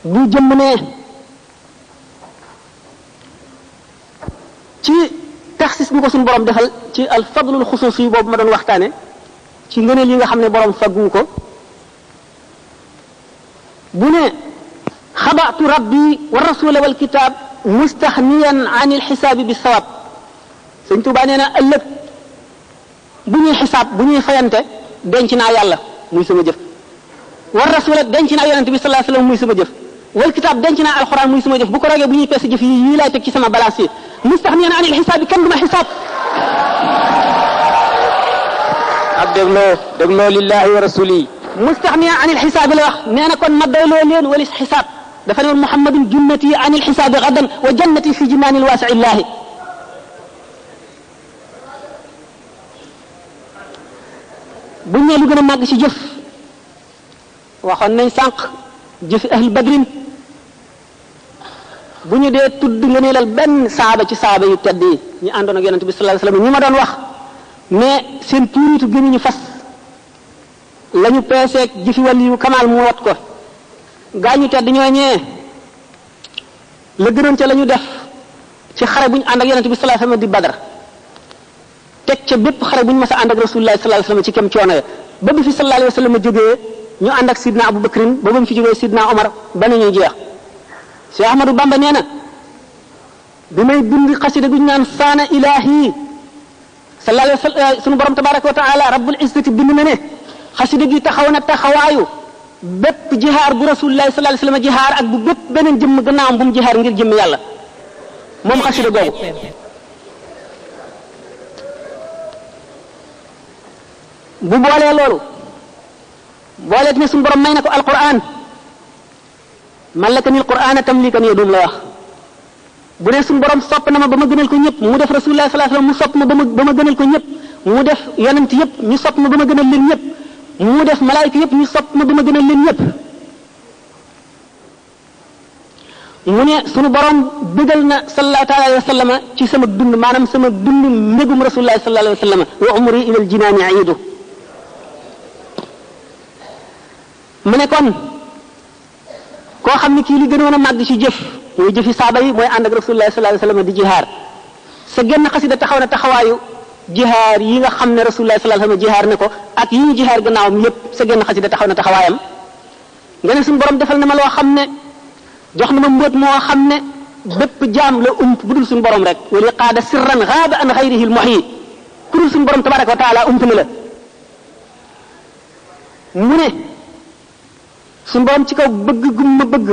bu jëmm ne ci taxsis bi ko suñu borom defal ci al fadlul xusuus yi boobu ma doon waxtaane ci ngëneel yi nga xam ne borom faggu ko bu ne xabaatu rabbi wa rasula wal kitab mustaxniyan an il xisaabi bi sawab sëñ Tuubaa nee na ëllëg bu ñuy xisaab bu ñuy fayante denc naa yàlla muy sama jëf war rasula denc naa yonente bi sallallahu alayhi wasallam muy sama jëf wal kitaab denc naa alxuraan muy sama jëf bu ko rogee bu ñuy peese jëf yi yii laay teg ci sama balance yi mustaxniyan an il xisaab bi kenn du ma xisaab ak dégloo dégloo lillahi wa rasuli mustaxniyan an il xisaab la wax nee na kon ma doyloo leen walis xisaab dafa ne woon muhammadun junnati an il xisaabi gadan wa jannati fi jimaanil waasi illahi bu ñu nee lu gën a màgg ci jëf waxoon nañ sànq jëfi ahli badrin bu ñu dee tudd nga neelal benn saaba ci saaba yu tedd yi ñu àndoon ak yonente bi sallallahu alayhi wasallam ñi ma doon wax mais seen tuuritu gënu ñu fas la ñu peeseeg jëfi wàll yu kamaal mu wat ko gaa ñu tedd ñoo ñee la gënoon ca la ñu def ci xare bu ñu ànd ak yonente bi sallallahu alayhi wasallam di badar teg ca bépp xare bu ñu mas a ànd ak rasulullah sallallahu alayhi wasallam ci kem coono ya ba bi fi sallallahu alayhi wasallam jógee ñu ànd ak sidna Abu Bakrin ba ba mu fi jógee sidna Omar ba nañuy jeex Cheikh Ahmadou Bamba nee na bi may bind xasida gu ñu naan saana ilahi sallallahu alayhi wasallam sunu borom tabaraka wa taala rabbul izzati bind na ne xasida gi taxaw na taxawaayu bépp jihaar bu rasulullah sallallahu alayhi wasallam jihaar ak bu bépp beneen jëmm gannaawam bu mu jihaar ngir jëmm yàlla moom xasida googu bu boolee loolu booleet ne suñu borom may na ko alquran mallaka ni alquran tamlikan yadum la wax bu dee suñu borom sopp na ma ba ma gënal ko ñëpp mu def rasulullah sallallahu alayhi wasallam mu sopp ma ba ma ba ma gënal ko ñëpp mu def yonent yëpp ñu sopp ma ba ma gënal leen ñëpp mu def malaayika yëpp ñu sopp ma ba ma gënal leen ñëpp mu ne sunu borom bëggal na sallallahu taala alayhi wa sallam ci sama dund maanaam sama dund mbégum rasulullah sallallahu alayhi wa sallam wa umri ila aljinaani aidu mu ne kon koo xam ne kii li gënoon a màgg ci jëf muy jëfi saaba yi mooy ànd ak rasulullah sallallahu alayhi wa sallam di jihaar sa genn xasida taxaw na taxawaayu jihaar yi nga xam ne rasulullah sallallahu alayhi wa sallam jihaar ne ko ak yi ñu jihaar gannaawam yépp sa genn xasida taxaw na taxawaayam nga ne suñu borom defal na ma loo xam ne jox na ma mbóot moo xam ne bépp jaam la ump bu dul suñu borom rek wali qaada sirran gaaba an xayrihi l muhyi ku dul suñu borom tabaraka wa taala ump na la mu ne suñu borom ci kaw bëgg gum ma bëgg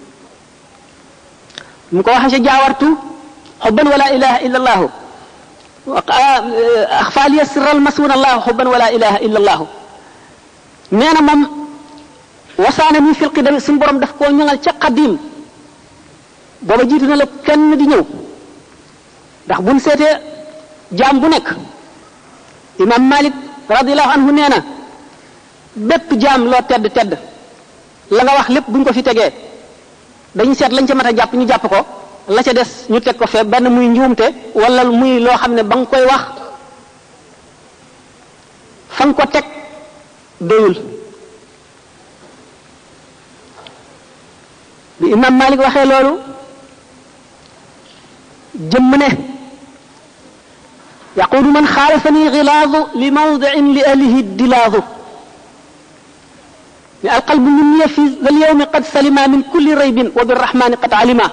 mu ko waxee ca jaawartu xubban wala ilaha illa allahu axfaaliya sirral masuun allahu xubban wala ilaha illa allahu nee na moom wasaana ni fil qidami suñu borom daf koo ñoŋal ca qadim booba jiitu na la kenn di ñëw ndax buñ seetee jaam bu nekk imam malik radiallahu anhu nee na bépp jaam loo tedd tedd la nga wax lépp buñ ko fi tegee dañu seet lañ ca mat a jàpp ñu jàpp ko la ca des ñu teg ko fee benn muy njuumte wala muy loo xam ne ba nga koy wax fa nga ko teg doyul bi imam malik waxee loolu jëmm ne yaquulu man xaalafani gilaadu li mawdicin li ahlihi dilaadu ne alqalbu minniya fi zal yawmi qad salima min kulli raybin wa birrahmani qad alima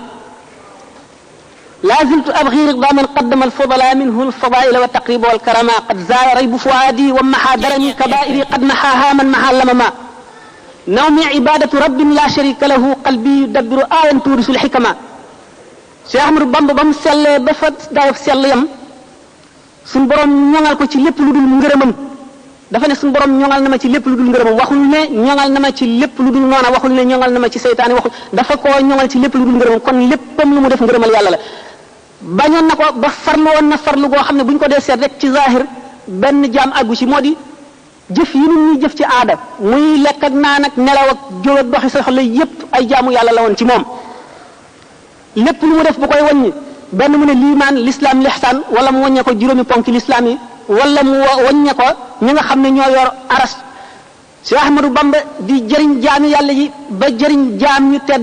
لا زلت أبغي رضا من قدم الفضلاء منه الفضائل والتقريب والكرما قد زال ريب فؤادي ومحى درني كبائري قد محاها من محى لمما nawmi ibadatu rabbin la sharika lahu qalbi yudabbiru ayan tuurisul xikama Cheikh Ahmadou Bamba ba mu sellee ba fa dayof sell yam suñ borom ñoŋal ko ci lépp lu dul ngërëmam dafa ne suñ borom ñoŋal na ma ci lépp lu dul ngërëmam waxul ne ñoŋal na ma ci lépp lu dul noona waxul ne ñoŋal na ma ci seytaane waxul dafa koo ñoŋal ci lépp lu dul ngërëmam kon léppam lu mu def ngërëmal yàlla la bañoon na ko ba farlu woon na farlu goo xam ne bu ñu ko dee seet rek ci zahir benn jaam àggu ci moo di jëf yi nit ñuy jëf ci aada muy lekk ak naan ak nelaw ak jóg ak doxi soxla yépp ay jaamu yàlla la woon ci moom lépp lu mu def bu koy wàññi benn mu ne liimaan lislaam lixsaan wala mu wàññe ko juróomi ponki lislaam yi wala mu wàññe ko ñi nga xam ne ñoo yor aras Cheikh Ahmadou Bamba di jëriñ jaami yàlla yi ba jëriñ jaam ñu tedd